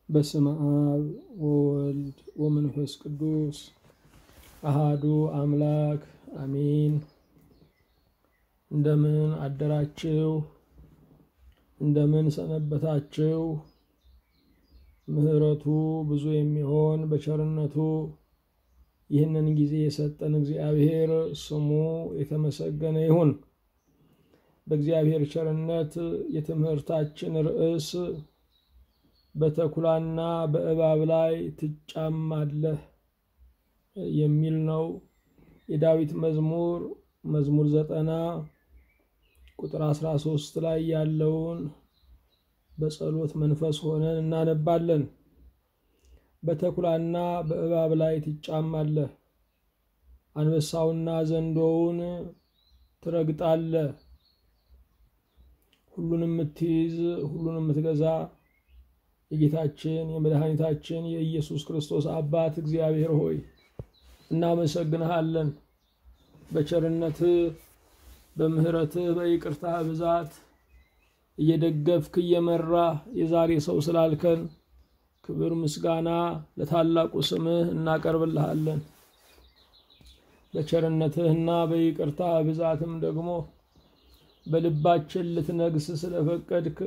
በስመ አብ ወወልድ ወመንፈስ ቅዱስ አሃዱ አምላክ አሜን። እንደምን አደራችሁ? እንደምን ሰነበታችሁ? ምሕረቱ ብዙ የሚሆን በቸርነቱ ይህንን ጊዜ የሰጠን እግዚአብሔር ስሙ የተመሰገነ ይሁን። በእግዚአብሔር ቸርነት የትምህርታችን ርዕስ በተኩላና በእባብ ላይ ትጫማለህ የሚል ነው። የዳዊት መዝሙር መዝሙር ዘጠና ቁጥር አስራ ሶስት ላይ ያለውን በጸሎት መንፈስ ሆነን እናነባለን። በተኩላና በእባብ ላይ ትጫማለህ፣ አንበሳውና ዘንዶውን ትረግጣለህ። ሁሉንም የምትይዝ ሁሉንም የምትገዛ የጌታችን የመድኃኒታችን የኢየሱስ ክርስቶስ አባት እግዚአብሔር ሆይ እናመሰግንሃለን። በቸርነትህ በምሕረትህ በይቅርታህ ብዛት እየደገፍክ እየመራህ የዛሬ ሰው ስላልከን ክብር ምስጋና ለታላቁ ስምህ እናቀርብልሃለን። በቸርነትህና በይቅርታህ ብዛትም ደግሞ በልባችን ልትነግስ ስለፈቀድክ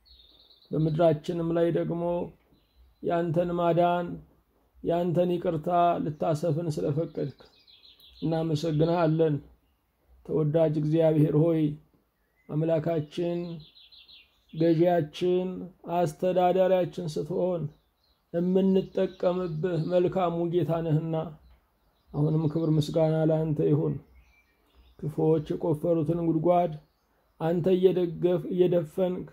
በምድራችንም ላይ ደግሞ ያንተን ማዳን ያንተን ይቅርታ ልታሰፍን ስለፈቀድክ እናመሰግንሃለን። ተወዳጅ እግዚአብሔር ሆይ አምላካችን፣ ገዢያችን፣ አስተዳዳሪያችን ስትሆን የምንጠቀምብህ መልካሙ ጌታ ነህና አሁንም ክብር ምስጋና ለአንተ ይሁን። ክፉዎች የቆፈሩትን ጉድጓድ አንተ እየደገፍ እየደፈንክ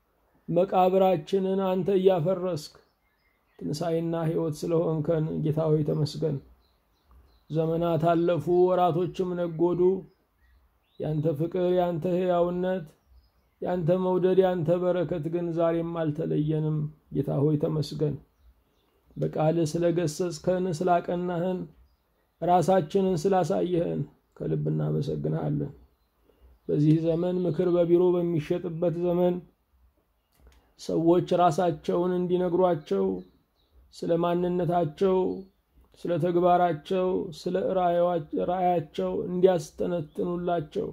መቃብራችንን አንተ እያፈረስክ ትንሣኤና ሕይወት ስለሆንከን ጌታ ሆይ ተመስገን። ዘመናት አለፉ፣ ወራቶችም ነጎዱ። ያንተ ፍቅር፣ ያንተ ሕያውነት፣ ያንተ መውደድ፣ ያንተ በረከት ግን ዛሬም አልተለየንም። ጌታ ሆይ ተመስገን። በቃልህ ስለገሰጽከን፣ ስላቀናህን፣ ራሳችንን ስላሳየህን ከልብ እናመሰግንሃለን። በዚህ ዘመን ምክር በቢሮ በሚሸጥበት ዘመን ሰዎች ራሳቸውን እንዲነግሯቸው ስለ ማንነታቸው፣ ስለ ተግባራቸው፣ ስለ ራእያቸው እንዲያስተነትኑላቸው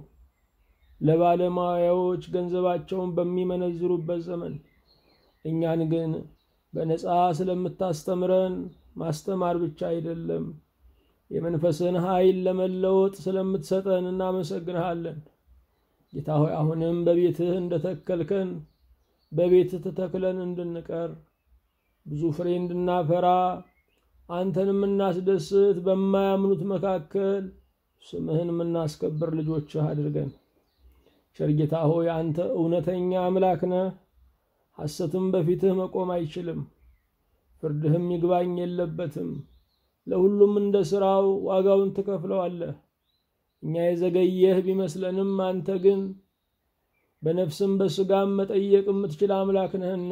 ለባለሙያዎች ገንዘባቸውን በሚመነዝሩበት ዘመን እኛን ግን በነፃ ስለምታስተምረን ማስተማር ብቻ አይደለም የመንፈስን ኃይል ለመለወጥ ስለምትሰጠን እናመሰግንሃለን። ጌታ ሆይ አሁንም በቤትህ እንደተከልከን በቤትህ ተተክለን እንድንቀር ብዙ ፍሬ እንድናፈራ አንተን የምናስደስት በማያምኑት መካከል ስምህን የምናስከብር ልጆችህ አድርገን። ቸር ጌታ ሆይ አንተ እውነተኛ አምላክ ነህ። ሐሰትም በፊትህ መቆም አይችልም። ፍርድህም ይግባኝ የለበትም። ለሁሉም እንደ ሥራው ዋጋውን ትከፍለዋለህ። እኛ የዘገየህ ቢመስለንም አንተ ግን በነፍስም በሥጋም መጠየቅ የምትችል አምላክ ነህና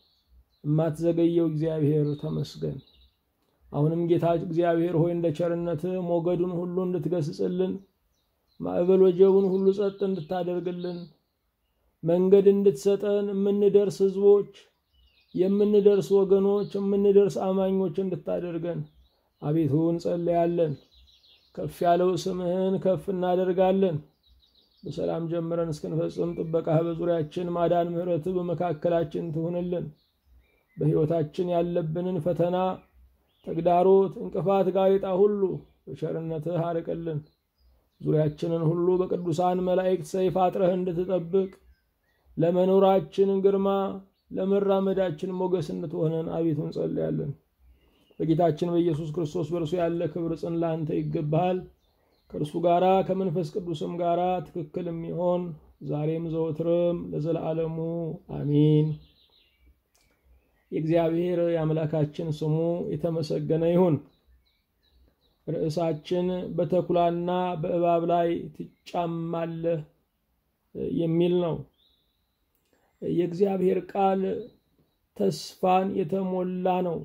የማትዘገየው እግዚአብሔር ተመስገን። አሁንም ጌታ እግዚአብሔር ሆይ እንደ ቸርነትህ ሞገዱን ሁሉ እንድትገስጽልን፣ ማዕበል ወጀቡን ሁሉ ጸጥ እንድታደርግልን፣ መንገድ እንድትሰጠን፣ የምንደርስ ሕዝቦች፣ የምንደርስ ወገኖች፣ የምንደርስ አማኞች እንድታደርገን አቤቱ እንጸለያለን። ከፍ ያለው ስምህን ከፍ እናደርጋለን። በሰላም ጀምረን እስክንፈጽም ጥበቃህ በዙሪያችን ማዳን፣ ምሕረትህ በመካከላችን ትሁንልን። በሕይወታችን ያለብንን ፈተና፣ ተግዳሮት፣ እንቅፋት፣ ጋሬጣ ሁሉ በቸርነትህ አርቅልን። ዙሪያችንን ሁሉ በቅዱሳን መላእክት ሰይፍ አጥረህ እንድትጠብቅ ለመኖራችን ግርማ፣ ለመራመዳችን ሞገስ እንድትሆነን አቤቱ እንጸልያለን። በጌታችን በኢየሱስ ክርስቶስ በእርሱ ያለ ክብር ጽን ለአንተ ይገባሃል። ከእርሱ ጋራ ከመንፈስ ቅዱስም ጋራ ትክክል የሚሆን ዛሬም ዘወትርም ለዘላለሙ አሚን። የእግዚአብሔር የአምላካችን ስሙ የተመሰገነ ይሁን። ርዕሳችን በተኩላና በእባብ ላይ ትጫማለህ የሚል ነው። የእግዚአብሔር ቃል ተስፋን የተሞላ ነው።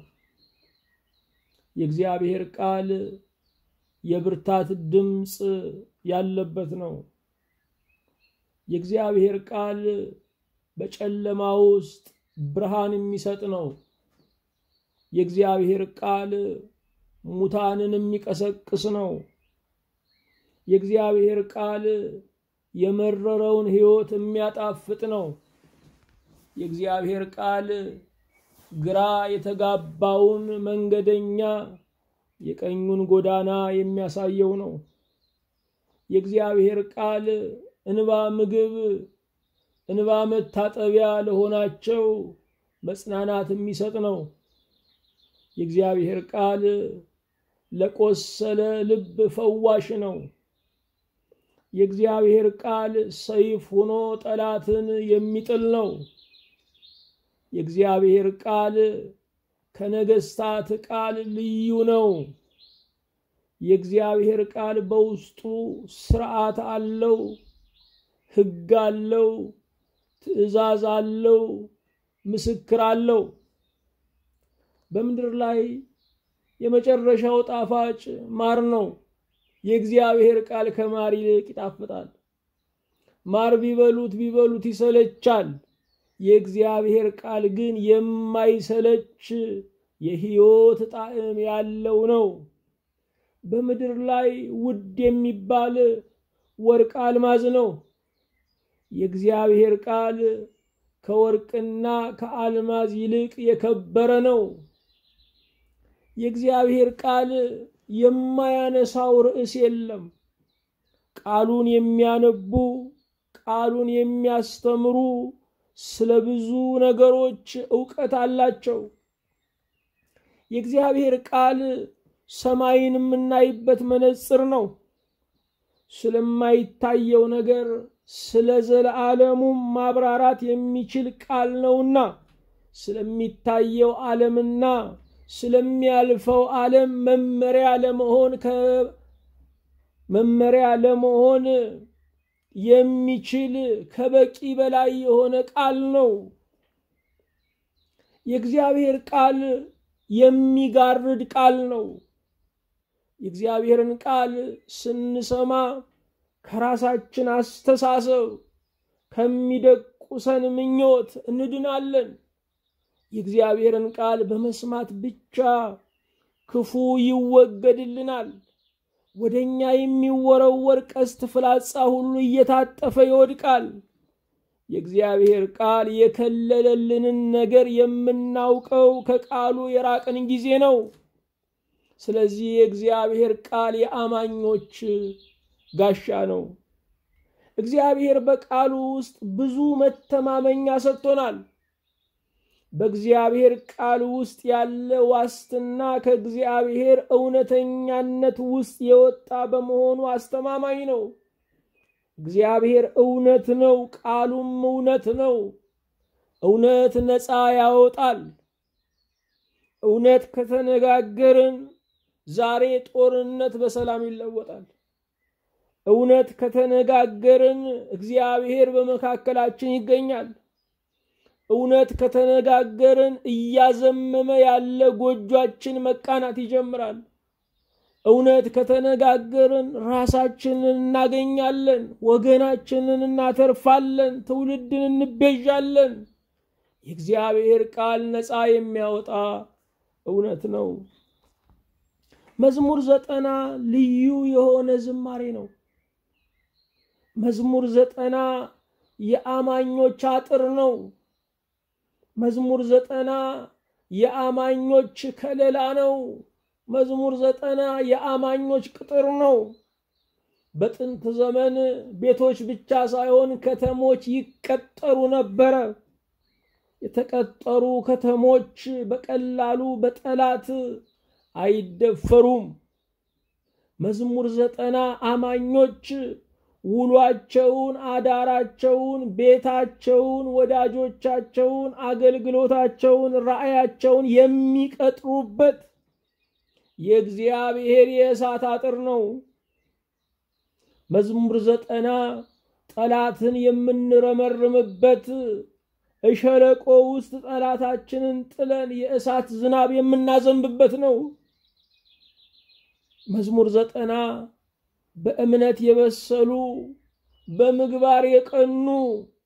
የእግዚአብሔር ቃል የብርታት ድምፅ ያለበት ነው። የእግዚአብሔር ቃል በጨለማ ውስጥ ብርሃን የሚሰጥ ነው። የእግዚአብሔር ቃል ሙታንን የሚቀሰቅስ ነው። የእግዚአብሔር ቃል የመረረውን ሕይወት የሚያጣፍጥ ነው። የእግዚአብሔር ቃል ግራ የተጋባውን መንገደኛ የቀኙን ጎዳና የሚያሳየው ነው። የእግዚአብሔር ቃል እንባ ምግብ፣ እንባ መታጠቢያ ለሆናቸው መጽናናት የሚሰጥ ነው። የእግዚአብሔር ቃል ለቆሰለ ልብ ፈዋሽ ነው። የእግዚአብሔር ቃል ሰይፍ ሆኖ ጠላትን የሚጥል ነው። የእግዚአብሔር ቃል ከነገስታት ቃል ልዩ ነው። የእግዚአብሔር ቃል በውስጡ ስርዓት አለው፣ ሕግ አለው፣ ትእዛዝ አለው፣ ምስክር አለው። በምድር ላይ የመጨረሻው ጣፋጭ ማር ነው። የእግዚአብሔር ቃል ከማር ይልቅ ይጣፍጣል። ማር ቢበሉት ቢበሉት ይሰለቻል። የእግዚአብሔር ቃል ግን የማይሰለች የሕይወት ጣዕም ያለው ነው። በምድር ላይ ውድ የሚባል ወርቅ አልማዝ ነው። የእግዚአብሔር ቃል ከወርቅና ከአልማዝ ይልቅ የከበረ ነው። የእግዚአብሔር ቃል የማያነሳው ርዕስ የለም። ቃሉን የሚያነቡ ቃሉን የሚያስተምሩ ስለ ብዙ ነገሮች እውቀት አላቸው። የእግዚአብሔር ቃል ሰማይን የምናይበት መነጽር ነው። ስለማይታየው ነገር ስለ ዘለዓለሙም ማብራራት የሚችል ቃል ነውና ስለሚታየው ዓለምና ስለሚያልፈው ዓለም መመሪያ ለመሆን መመሪያ ለመሆን የሚችል ከበቂ በላይ የሆነ ቃል ነው። የእግዚአብሔር ቃል የሚጋርድ ቃል ነው። የእግዚአብሔርን ቃል ስንሰማ ከራሳችን አስተሳሰብ ከሚደቁሰን ምኞት እንድናለን። የእግዚአብሔርን ቃል በመስማት ብቻ ክፉ ይወገድልናል። ወደ እኛ የሚወረወር ቀስት ፍላጻ ሁሉ እየታጠፈ ይወድቃል። የእግዚአብሔር ቃል የከለለልንን ነገር የምናውቀው ከቃሉ የራቅን ጊዜ ነው። ስለዚህ የእግዚአብሔር ቃል የአማኞች ጋሻ ነው። እግዚአብሔር በቃሉ ውስጥ ብዙ መተማመኛ ሰጥቶናል። በእግዚአብሔር ቃል ውስጥ ያለ ዋስትና ከእግዚአብሔር እውነተኛነት ውስጥ የወጣ በመሆኑ አስተማማኝ ነው። እግዚአብሔር እውነት ነው፣ ቃሉም እውነት ነው። እውነት ነፃ ያወጣል። እውነት ከተነጋገርን ዛሬ ጦርነት በሰላም ይለወጣል። እውነት ከተነጋገርን እግዚአብሔር በመካከላችን ይገኛል። እውነት ከተነጋገርን እያዘመመ ያለ ጎጇችን መቃናት ይጀምራል። እውነት ከተነጋገርን ራሳችንን እናገኛለን፣ ወገናችንን እናተርፋለን፣ ትውልድን እንቤዣለን። የእግዚአብሔር ቃል ነፃ የሚያወጣ እውነት ነው። መዝሙር ዘጠና ልዩ የሆነ ዝማሬ ነው። መዝሙር ዘጠና የአማኞች አጥር ነው። መዝሙር ዘጠና የአማኞች ከለላ ነው። መዝሙር ዘጠና የአማኞች ቅጥር ነው። በጥንት ዘመን ቤቶች ብቻ ሳይሆን ከተሞች ይቀጠሩ ነበረ። የተቀጠሩ ከተሞች በቀላሉ በጠላት አይደፈሩም። መዝሙር ዘጠና አማኞች ውሏቸውን፣ አዳራቸውን፣ ቤታቸውን፣ ወዳጆቻቸውን፣ አገልግሎታቸውን፣ ራእያቸውን የሚቀጥሩበት የእግዚአብሔር የእሳት አጥር ነው። መዝሙር ዘጠና ጠላትን የምንረመርምበት እሸለቆ ውስጥ ጠላታችንን ጥለን የእሳት ዝናብ የምናዘንብበት ነው። መዝሙር ዘጠና በእምነት የበሰሉ በምግባር የቀኑ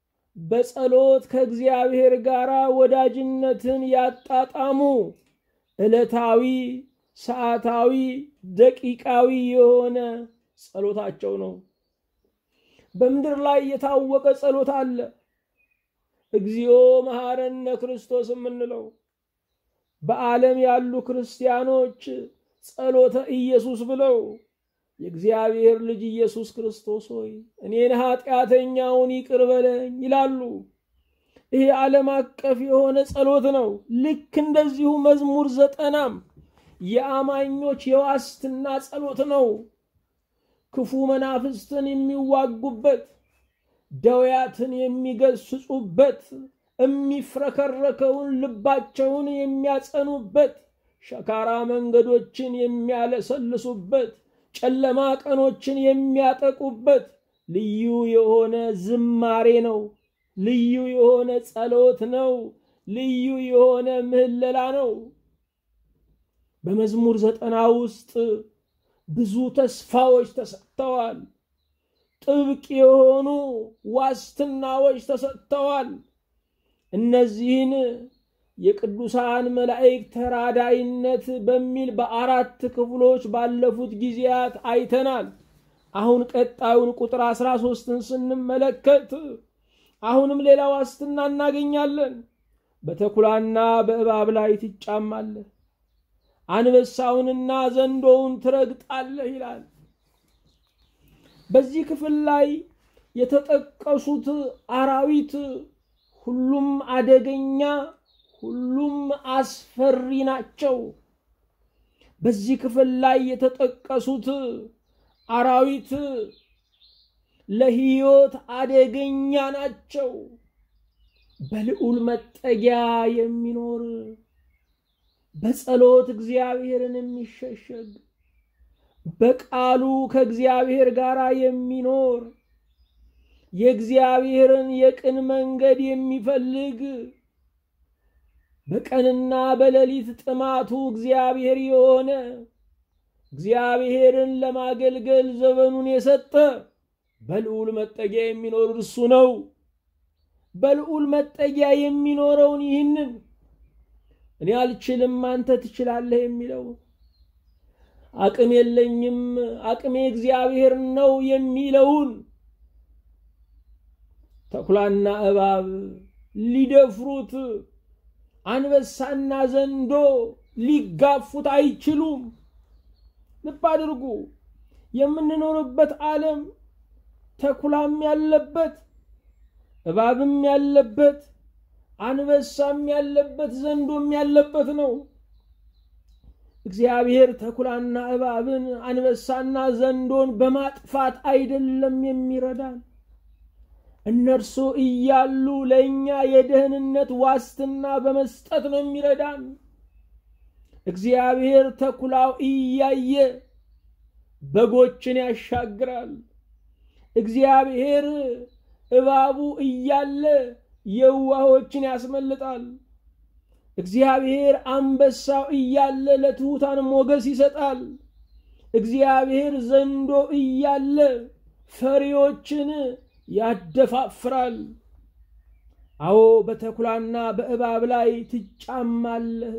በጸሎት ከእግዚአብሔር ጋር ወዳጅነትን ያጣጣሙ ዕለታዊ፣ ሰዓታዊ፣ ደቂቃዊ የሆነ ጸሎታቸው ነው። በምድር ላይ የታወቀ ጸሎት አለ። እግዚኦ መሐረነ ክርስቶስ የምንለው በዓለም ያሉ ክርስቲያኖች ጸሎተ ኢየሱስ ብለው የእግዚአብሔር ልጅ ኢየሱስ ክርስቶስ ሆይ እኔን ኃጢአተኛውን ይቅር በለኝ ይላሉ። ይሄ ዓለም አቀፍ የሆነ ጸሎት ነው። ልክ እንደዚሁ መዝሙር ዘጠናም የአማኞች የዋስትና ጸሎት ነው። ክፉ መናፍስትን የሚዋጉበት፣ ደውያትን የሚገስጹበት፣ የሚፍረከረከውን ልባቸውን የሚያጸኑበት፣ ሸካራ መንገዶችን የሚያለሰልሱበት፣ ጨለማ ቀኖችን የሚያጠቁበት ልዩ የሆነ ዝማሬ ነው። ልዩ የሆነ ጸሎት ነው። ልዩ የሆነ ምህለላ ነው። በመዝሙር ዘጠና ውስጥ ብዙ ተስፋዎች ተሰጥተዋል። ጥብቅ የሆኑ ዋስትናዎች ተሰጥተዋል። እነዚህን የቅዱሳን መላእክት ተራዳይነት በሚል በአራት ክፍሎች ባለፉት ጊዜያት አይተናል። አሁን ቀጣዩን ቁጥር አስራ ሶስትን ስንመለከት አሁንም ሌላ ዋስትና እናገኛለን። በተኩላና በእባብ ላይ ትጫማለህ፣ አንበሳውንና ዘንዶውን ትረግጣለህ ይላል። በዚህ ክፍል ላይ የተጠቀሱት አራዊት ሁሉም አደገኛ፣ ሁሉም አስፈሪ ናቸው። በዚህ ክፍል ላይ የተጠቀሱት አራዊት ለሕይወት አደገኛ ናቸው። በልዑል መጠጊያ የሚኖር በጸሎት እግዚአብሔርን የሚሸሸግ በቃሉ ከእግዚአብሔር ጋር የሚኖር የእግዚአብሔርን የቅን መንገድ የሚፈልግ በቀንና በሌሊት ጥማቱ እግዚአብሔር የሆነ እግዚአብሔርን ለማገልገል ዘመኑን የሰጠ በልዑል መጠጊያ የሚኖር እርሱ ነው። በልዑል መጠጊያ የሚኖረውን ይህንን እኔ አልችልም አንተ ትችላለህ የሚለው አቅም የለኝም አቅሜ እግዚአብሔር ነው የሚለውን ተኩላና እባብ ሊደፍሩት አንበሳና ዘንዶ ሊጋፉት አይችሉም። ልብ አድርጉ። የምንኖርበት ዓለም ተኩላም ያለበት እባብም ያለበት አንበሳም ያለበት ዘንዶም ያለበት ነው። እግዚአብሔር ተኩላና እባብን አንበሳና ዘንዶን በማጥፋት አይደለም የሚረዳን። እነርሱ እያሉ ለእኛ የደህንነት ዋስትና በመስጠት ነው የሚረዳን። እግዚአብሔር ተኩላው እያየ በጎችን ያሻግራል። እግዚአብሔር እባቡ እያለ የዋሆችን ያስመልጣል። እግዚአብሔር አንበሳው እያለ ለትሑታን ሞገስ ይሰጣል። እግዚአብሔር ዘንዶ እያለ ፈሪዎችን ያደፋፍራል። አዎ በተኩላና በእባብ ላይ ትጫማለህ።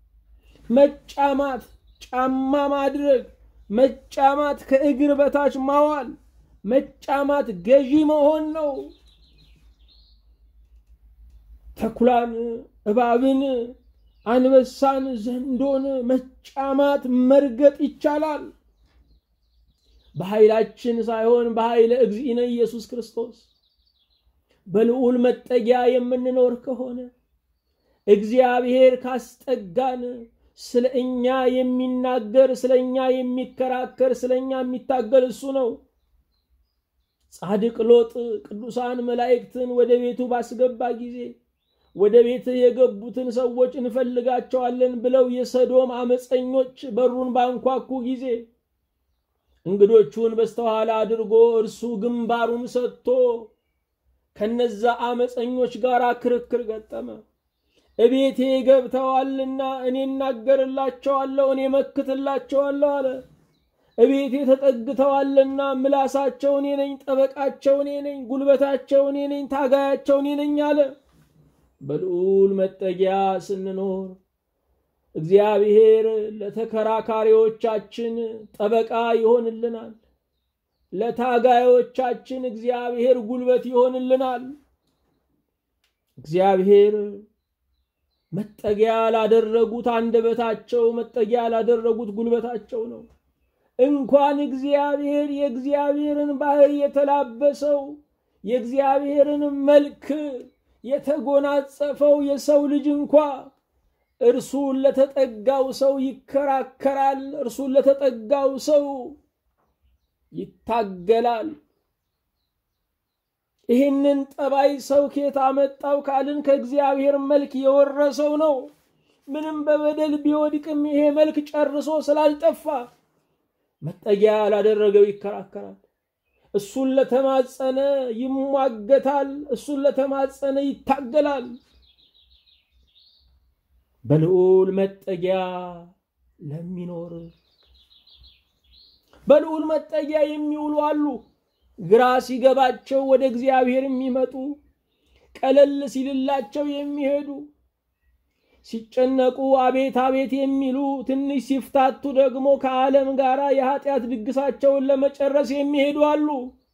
መጫማት፣ ጫማ ማድረግ፣ መጫማት ከእግር በታች ማዋል፣ መጫማት ገዢ መሆን ነው። ተኩላን፣ እባብን፣ አንበሳን፣ ዘንዶን መጫማት መርገጥ ይቻላል። በኃይላችን ሳይሆን በኃይለ እግዚእነ ኢየሱስ ክርስቶስ በልዑል መጠጊያ የምንኖር ከሆነ እግዚአብሔር ካስጠጋን ስለ እኛ የሚናገር ስለ እኛ የሚከራከር ስለ እኛ የሚታገል እሱ ነው። ጻድቅ ሎጥ ቅዱሳን መላእክትን ወደ ቤቱ ባስገባ ጊዜ ወደ ቤት የገቡትን ሰዎች እንፈልጋቸዋለን ብለው የሰዶም አመፀኞች በሩን ባንኳኩ ጊዜ እንግዶቹን በስተኋላ አድርጎ እርሱ ግንባሩን ሰጥቶ ከነዛ አመፀኞች ጋር ክርክር ገጠመ። እቤቴ ገብተዋልና እኔ እናገርላቸዋለሁ፣ እኔ መክትላቸዋለሁ አለ። እቤቴ ተጠግተዋልና ምላሳቸው እኔ ነኝ፣ ጠበቃቸው እኔ ነኝ፣ ጉልበታቸው እኔ ነኝ፣ ታጋያቸው እኔ ነኝ አለ። በልዑል መጠጊያ ስንኖር እግዚአብሔር ለተከራካሪዎቻችን ጠበቃ ይሆንልናል። ለታጋዮቻችን እግዚአብሔር ጉልበት ይሆንልናል። እግዚአብሔር መጠጊያ ላደረጉት አንደበታቸው መጠጊያ ላደረጉት ጉልበታቸው ነው። እንኳን እግዚአብሔር የእግዚአብሔርን ባህሪ የተላበሰው የእግዚአብሔርን መልክ የተጎናጸፈው የሰው ልጅ እንኳ እርሱን ለተጠጋው ሰው ይከራከራል። እርሱን ለተጠጋው ሰው ይታገላል። ይህንን ጠባይ ሰው ኬት አመጣው ካልን ከእግዚአብሔር መልክ የወረሰው ነው። ምንም በበደል ቢወድቅም ይሄ መልክ ጨርሶ ስላልጠፋ መጠጊያ ላደረገው ይከራከራል። እሱን ለተማጸነ ይሟገታል። እሱን ለተማጸነ ይታገላል። በልዑል መጠጊያ ለሚኖር በልዑል መጠጊያ የሚውሉ አሉ። ግራ ሲገባቸው ወደ እግዚአብሔር የሚመጡ ቀለል ሲልላቸው የሚሄዱ ሲጨነቁ አቤት አቤት የሚሉ ትንሽ ሲፍታቱ ደግሞ ከዓለም ጋር የኃጢአት ድግሳቸውን ለመጨረስ የሚሄዱ አሉ።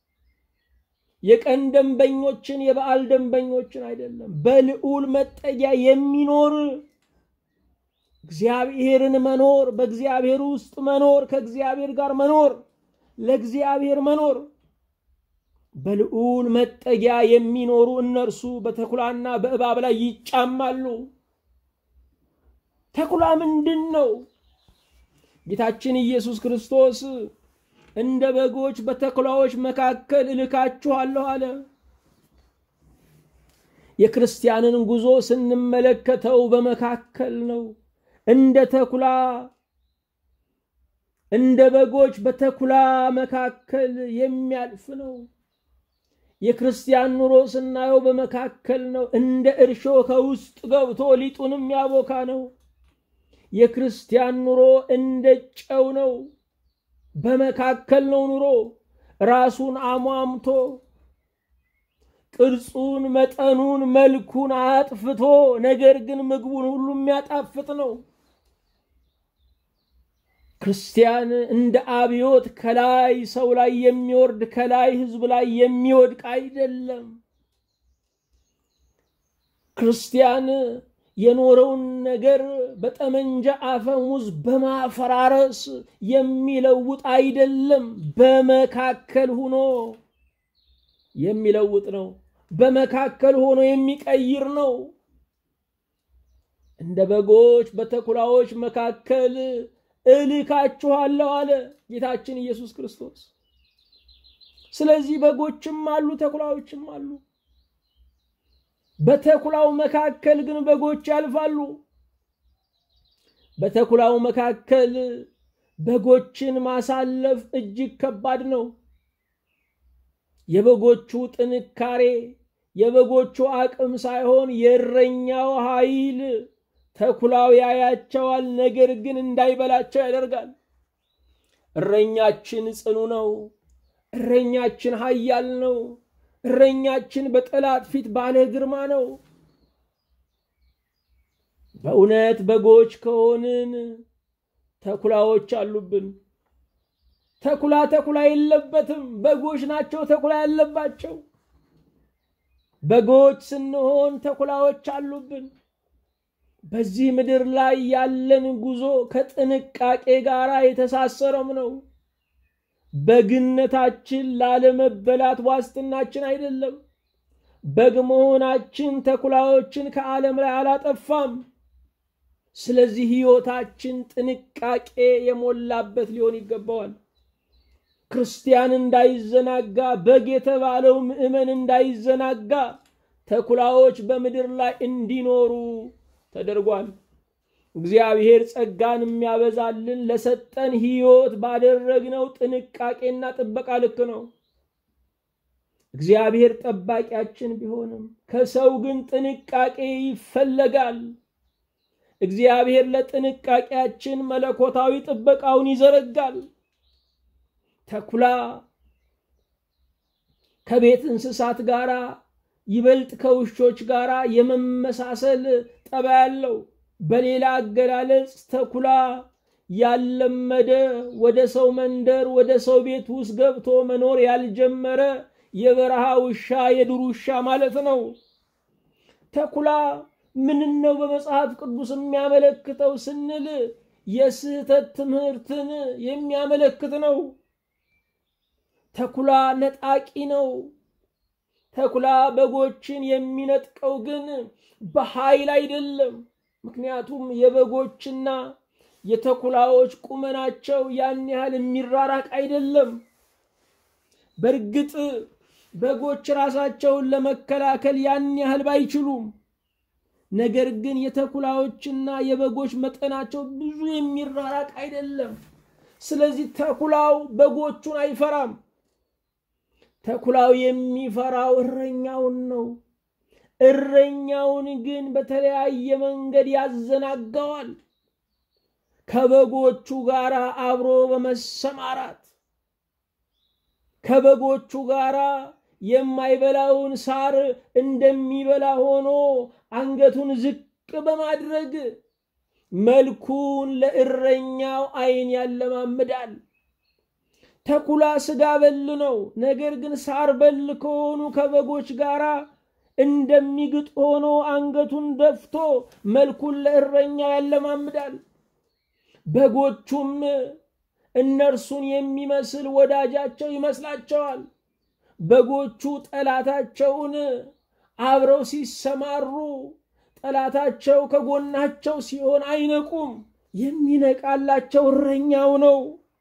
የቀን ደንበኞችን የበዓል ደንበኞችን አይደለም፣ በልዑል መጠጊያ የሚኖር እግዚአብሔርን መኖር፣ በእግዚአብሔር ውስጥ መኖር፣ ከእግዚአብሔር ጋር መኖር፣ ለእግዚአብሔር መኖር በልዑል መጠጊያ የሚኖሩ እነርሱ በተኩላና በእባብ ላይ ይጫማሉ። ተኩላ ምንድን ነው? ጌታችን ኢየሱስ ክርስቶስ እንደ በጎች በተኩላዎች መካከል እልካችኋለሁ አለ። የክርስቲያንን ጉዞ ስንመለከተው በመካከል ነው። እንደ ተኩላ እንደ በጎች በተኩላ መካከል የሚያልፍ ነው። የክርስቲያን ኑሮ ስናየው በመካከል ነው። እንደ እርሾ ከውስጥ ገብቶ ሊጡንም ያቦካ ነው። የክርስቲያን ኑሮ እንደ ጨው ነው። በመካከል ነው ኑሮ። ራሱን አሟምቶ ቅርጹን፣ መጠኑን፣ መልኩን አጥፍቶ ነገር ግን ምግቡን ሁሉ የሚያጣፍጥ ነው። ክርስቲያን እንደ አብዮት ከላይ ሰው ላይ የሚወርድ ከላይ ሕዝብ ላይ የሚወድቅ አይደለም። ክርስቲያን የኖረውን ነገር በጠመንጃ አፈሙዝ በማፈራረስ የሚለውጥ አይደለም። በመካከል ሆኖ የሚለውጥ ነው። በመካከል ሆኖ የሚቀይር ነው። እንደ በጎች በተኩላዎች መካከል እልካችኋለሁ አለ ጌታችን ኢየሱስ ክርስቶስ። ስለዚህ በጎችም አሉ፣ ተኩላዎችም አሉ። በተኩላው መካከል ግን በጎች ያልፋሉ። በተኩላው መካከል በጎችን ማሳለፍ እጅግ ከባድ ነው። የበጎቹ ጥንካሬ የበጎቹ አቅም ሳይሆን የእረኛው ኃይል ተኩላው ያያቸዋል፣ ነገር ግን እንዳይበላቸው ያደርጋል። እረኛችን ጽኑ ነው። እረኛችን ኃያል ነው። እረኛችን በጠላት ፊት ባለ ግርማ ነው። በእውነት በጎች ከሆንን ተኩላዎች አሉብን። ተኩላ ተኩላ የለበትም። በጎች ናቸው ተኩላ ያለባቸው። በጎች ስንሆን ተኩላዎች አሉብን። በዚህ ምድር ላይ ያለን ጉዞ ከጥንቃቄ ጋር የተሳሰረም ነው። በግነታችን ላለመበላት ዋስትናችን አይደለም። በግ መሆናችን ተኩላዎችን ከዓለም ላይ አላጠፋም። ስለዚህ ሕይወታችን ጥንቃቄ የሞላበት ሊሆን ይገባዋል። ክርስቲያን እንዳይዘናጋ፣ በግ የተባለው ምዕመን እንዳይዘናጋ ተኩላዎች በምድር ላይ እንዲኖሩ ተደርጓል። እግዚአብሔር ጸጋን የሚያበዛልን ለሰጠን ሕይወት ባደረግነው ጥንቃቄና ጥበቃ ልክ ነው። እግዚአብሔር ጠባቂያችን ቢሆንም ከሰው ግን ጥንቃቄ ይፈለጋል። እግዚአብሔር ለጥንቃቄያችን መለኮታዊ ጥበቃውን ይዘረጋል። ተኩላ ከቤት እንስሳት ጋር ይበልጥ ከውሾች ጋር የመመሳሰል ጠባይ ያለው በሌላ አገላለጽ ተኩላ ያልለመደ ወደ ሰው መንደር ወደ ሰው ቤት ውስጥ ገብቶ መኖር ያልጀመረ የበረሃ ውሻ የዱር ውሻ ማለት ነው። ተኩላ ምን ነው በመጽሐፍ ቅዱስ የሚያመለክተው ስንል የስህተት ትምህርትን የሚያመለክት ነው። ተኩላ ነጣቂ ነው። ተኩላ በጎችን የሚነጥቀው ግን በኃይል አይደለም። ምክንያቱም የበጎችና የተኩላዎች ቁመናቸው ያን ያህል የሚራራቅ አይደለም። በእርግጥ በጎች ራሳቸውን ለመከላከል ያን ያህል ባይችሉም፣ ነገር ግን የተኩላዎችና የበጎች መጠናቸው ብዙ የሚራራቅ አይደለም። ስለዚህ ተኩላው በጎቹን አይፈራም። ተኩላው የሚፈራው እረኛውን ነው። እረኛውን ግን በተለያየ መንገድ ያዘናጋዋል። ከበጎቹ ጋር አብሮ በመሰማራት ከበጎቹ ጋር የማይበላውን ሳር እንደሚበላ ሆኖ አንገቱን ዝቅ በማድረግ መልኩን ለእረኛው ዓይን ያለማምዳል። ተኩላ ስጋ በል ነው። ነገር ግን ሳር በል ከሆኑ ከበጎች ጋር እንደሚግጥ ሆኖ አንገቱን ደፍቶ መልኩን ለእረኛው ያለማምዳል። በጎቹም እነርሱን የሚመስል ወዳጃቸው ይመስላቸዋል። በጎቹ ጠላታቸውን አብረው ሲሰማሩ ጠላታቸው ከጎናቸው ሲሆን አይነቁም። የሚነቃላቸው እረኛው ነው።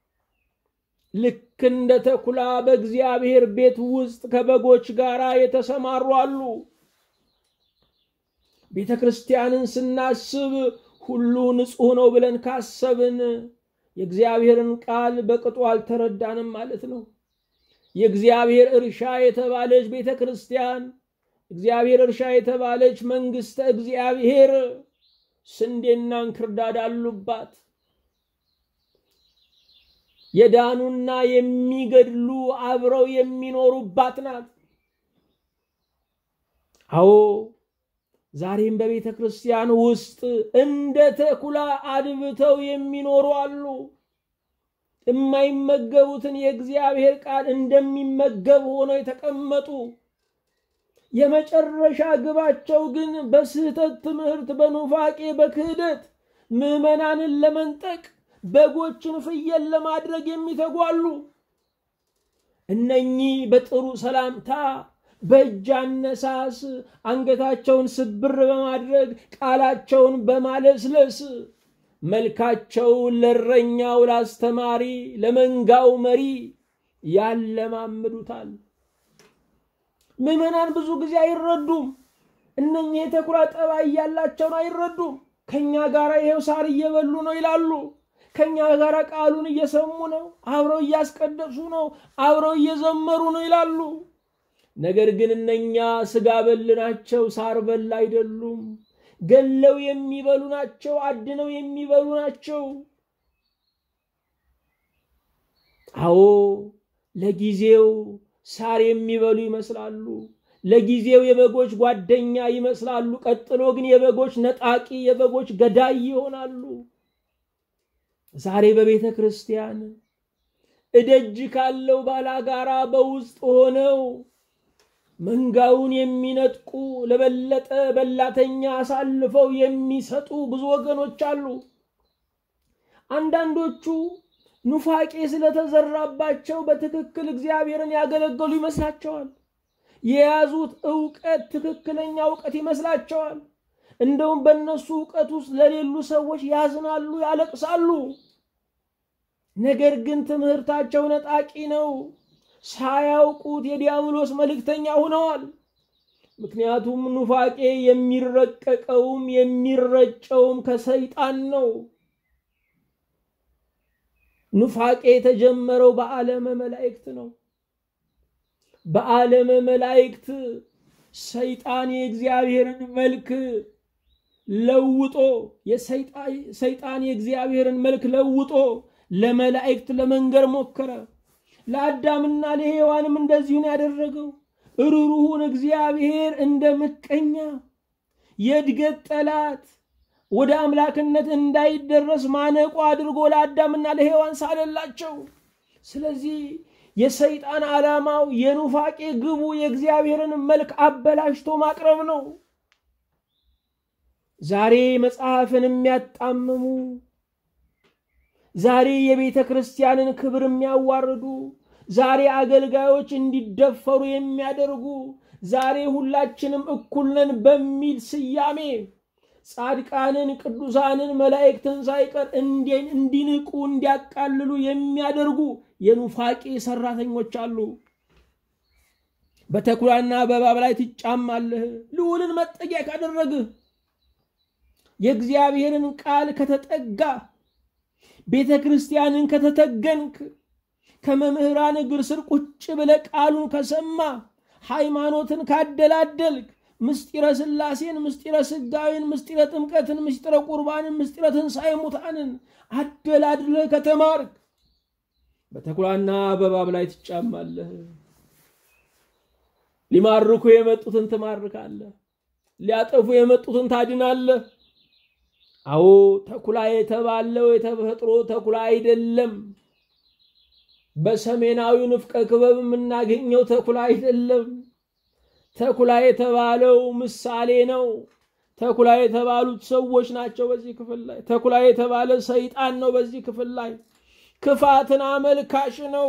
ልክ እንደ ተኩላ በእግዚአብሔር ቤት ውስጥ ከበጎች ጋር የተሰማሩ አሉ። ቤተ ክርስቲያንን ስናስብ ሁሉ ንጹሕ ነው ብለን ካሰብን የእግዚአብሔርን ቃል በቅጡ አልተረዳንም ማለት ነው። የእግዚአብሔር እርሻ የተባለች ቤተ ክርስቲያን እግዚአብሔር እርሻ የተባለች መንግሥተ እግዚአብሔር ስንዴና እንክርዳድ አሉባት። የዳኑና የሚገድሉ አብረው የሚኖሩባት ናት። አዎ ዛሬም በቤተ ክርስቲያን ውስጥ እንደ ተኩላ አድብተው የሚኖሩ አሉ። የማይመገቡትን የእግዚአብሔር ቃል እንደሚመገብ ሆነው የተቀመጡ የመጨረሻ ግባቸው ግን በስህተት ትምህርት፣ በኑፋቄ፣ በክህደት ምዕመናንን ለመንጠቅ በጎችን ፍየል ለማድረግ የሚተጓሉ እነኚህ በጥሩ ሰላምታ በእጅ አነሳስ አንገታቸውን ስብር በማድረግ ቃላቸውን በማለስለስ መልካቸውን ለእረኛው፣ ለአስተማሪ፣ ለመንጋው መሪ ያለማምዱታል። ምዕመናን ብዙ ጊዜ አይረዱም። እነኚህ የተኩላ ጠባይ ያላቸውን አይረዱም። ከኛ ጋር ይሄው ሳር እየበሉ ነው ይላሉ። ከኛ ጋር ቃሉን እየሰሙ ነው፣ አብረው እያስቀደሱ ነው፣ አብረው እየዘመሩ ነው ይላሉ። ነገር ግን እነኛ ስጋ በል ናቸው፣ ሳር በል አይደሉም። ገለው የሚበሉ ናቸው፣ አድነው የሚበሉ ናቸው። አዎ ለጊዜው ሳር የሚበሉ ይመስላሉ። ለጊዜው የበጎች ጓደኛ ይመስላሉ። ቀጥሎ ግን የበጎች ነጣቂ፣ የበጎች ገዳይ ይሆናሉ። ዛሬ በቤተ ክርስቲያን እደጅ ካለው ባላጋራ በውስጥ ሆነው መንጋውን የሚነጥቁ ለበለጠ በላተኛ አሳልፈው የሚሰጡ ብዙ ወገኖች አሉ። አንዳንዶቹ ኑፋቄ ስለተዘራባቸው በትክክል እግዚአብሔርን ያገለገሉ ይመስላቸዋል። የያዙት እውቀት ትክክለኛ እውቀት ይመስላቸዋል። እንደውም በእነሱ እውቀት ውስጥ ለሌሉ ሰዎች ያዝናሉ፣ ያለቅሳሉ። ነገር ግን ትምህርታቸው ነጣቂ ነው። ሳያውቁት የዲያብሎስ መልእክተኛ ሆነዋል። ምክንያቱም ኑፋቄ የሚረቀቀውም የሚረጨውም ከሰይጣን ነው። ኑፋቄ የተጀመረው በዓለመ መላእክት ነው። በዓለመ መላእክት ሰይጣን የእግዚአብሔርን መልክ ለውጦ ሰይጣን የእግዚአብሔርን መልክ ለውጦ ለመላእክት ለመንገር ሞከረ። ለአዳምና ለሔዋንም እንደዚሁ ነው ያደረገው። ርሩሁን እግዚአብሔር እንደ ምቀኛ የእድገት ጠላት ወደ አምላክነት እንዳይደረስ ማነቆ አድርጎ ለአዳምና ለሔዋን ሳለላቸው። ስለዚህ የሰይጣን ዓላማው የኑፋቄ ግቡ የእግዚአብሔርን መልክ አበላሽቶ ማቅረብ ነው። ዛሬ መጽሐፍን የሚያጣምሙ ዛሬ የቤተ ክርስቲያንን ክብር የሚያዋርዱ ዛሬ አገልጋዮች እንዲደፈሩ የሚያደርጉ ዛሬ ሁላችንም እኩል ነን በሚል ስያሜ ጻድቃንን፣ ቅዱሳንን፣ መላእክትን ሳይቀር እንዲንቁ እንዲያቃልሉ የሚያደርጉ የኑፋቄ ሰራተኞች አሉ። በተኩላና በእባብ ላይ ትጫማለህ። ልዑልን መጠጊያ ካደረግህ የእግዚአብሔርን ቃል ከተጠጋ ቤተ ክርስቲያንን ከተተገንክ ከመምህራን እግር ስር ቁጭ ብለ ቃሉን ከሰማ ሃይማኖትን ካደላደልክ ምስጢረ ሥላሴን፣ ምስጢረ ስጋዊን፣ ምስጢረ ጥምቀትን፣ ምስጢረ ቁርባንን፣ ምስጢረ ትንሣኤ ሙታንን አደላድለ ከተማርክ በተኩላና በእባብ ላይ ትጫማለህ። ሊማርኩ የመጡትን ትማርካለህ። ሊያጠፉ የመጡትን ታድናለህ። አዎ ተኩላ የተባለው የተፈጥሮ ተኩላ አይደለም። በሰሜናዊ ንፍቀ ክበብ የምናገኘው ተኩላ አይደለም። ተኩላ የተባለው ምሳሌ ነው። ተኩላ የተባሉት ሰዎች ናቸው። በዚህ ክፍል ላይ ተኩላ የተባለ ሰይጣን ነው። በዚህ ክፍል ላይ ክፋትን አመልካሽ ነው።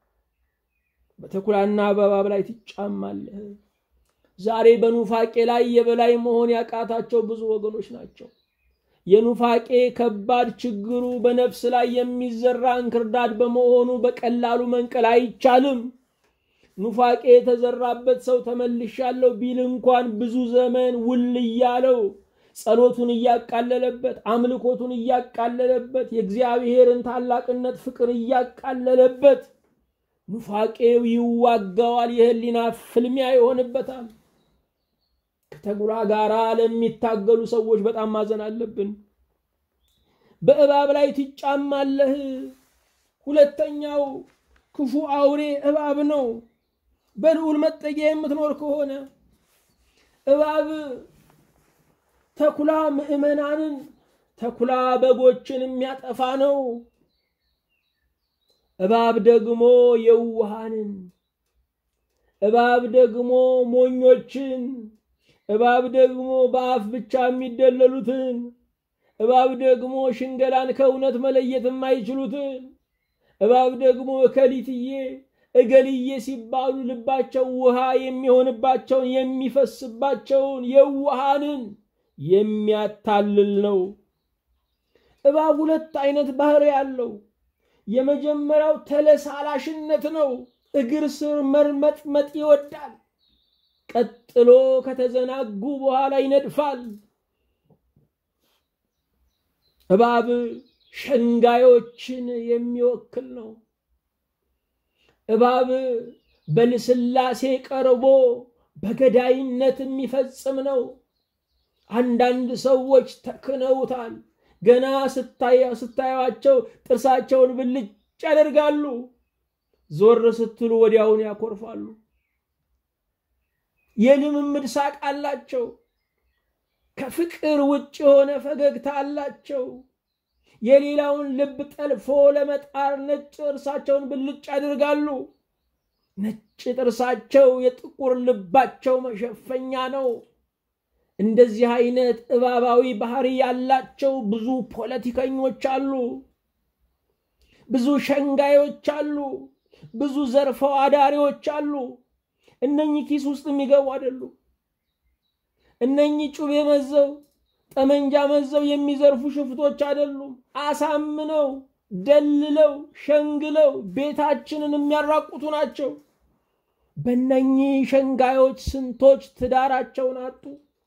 በተኩላና በእባብ ላይ ትጫማለህ። ዛሬ በኑፋቄ ላይ የበላይ መሆን ያቃታቸው ብዙ ወገኖች ናቸው። የኑፋቄ ከባድ ችግሩ በነፍስ ላይ የሚዘራ እንክርዳድ በመሆኑ በቀላሉ መንቀል አይቻልም። ኑፋቄ የተዘራበት ሰው ተመልሻለሁ ቢል እንኳን ብዙ ዘመን ውል እያለው ጸሎቱን እያቃለለበት፣ አምልኮቱን እያቃለለበት፣ የእግዚአብሔርን ታላቅነት ፍቅር እያቃለለበት ኑፋቄው ይዋጋዋል። የህሊና ፍልሚያ ይሆንበታል። ከተኩላ ጋር ለሚታገሉ ሰዎች በጣም ማዘን አለብን። በእባብ ላይ ትጫማለህ። ሁለተኛው ክፉ አውሬ እባብ ነው። በልዑል መጠጊያ የምትኖር ከሆነ እባብ ተኩላ ምዕመናንን፣ ተኩላ በጎችን የሚያጠፋ ነው። እባብ ደግሞ የውሃንን፣ እባብ ደግሞ ሞኞችን፣ እባብ ደግሞ በአፍ ብቻ የሚደለሉትን፣ እባብ ደግሞ ሽንገላን ከእውነት መለየት የማይችሉትን፣ እባብ ደግሞ እከሊትዬ እገልዬ ሲባሉ ልባቸው ውሃ የሚሆንባቸውን የሚፈስባቸውን የውሃንን የሚያታልል ነው። እባብ ሁለት አይነት ባህሪ ያለው የመጀመሪያው ተለሳላሽነት ነው። እግር ስር መርመጥመጥ ይወዳል። ቀጥሎ ከተዘናጉ በኋላ ይነድፋል። እባብ ሸንጋዮችን የሚወክል ነው። እባብ በልስላሴ ቀርቦ በገዳይነት የሚፈጽም ነው። አንዳንድ ሰዎች ተክነውታል። ገና ስታዩቸው ጥርሳቸውን ብልጭ ያደርጋሉ። ዞር ስትሉ ወዲያውን ያኮርፋሉ። የልምምድ ሳቅ አላቸው። ከፍቅር ውጭ የሆነ ፈገግታ አላቸው። የሌላውን ልብ ጠልፎ ለመጣር ነጭ ጥርሳቸውን ብልጭ ያደርጋሉ። ነጭ ጥርሳቸው የጥቁር ልባቸው መሸፈኛ ነው። እንደዚህ አይነት እባባዊ ባህሪ ያላቸው ብዙ ፖለቲከኞች አሉ። ብዙ ሸንጋዮች አሉ። ብዙ ዘርፈው አዳሪዎች አሉ። እነኚህ ኪስ ውስጥ የሚገቡ አይደሉ። እነኚህ ጩቤ መዘው ጠመንጃ መዘው የሚዘርፉ ሽፍቶች አይደሉም። አሳምነው ደልለው ሸንግለው ቤታችንን የሚያራቁቱ ናቸው። በእነኚህ ሸንጋዮች ስንቶች ትዳራቸውን አጡ።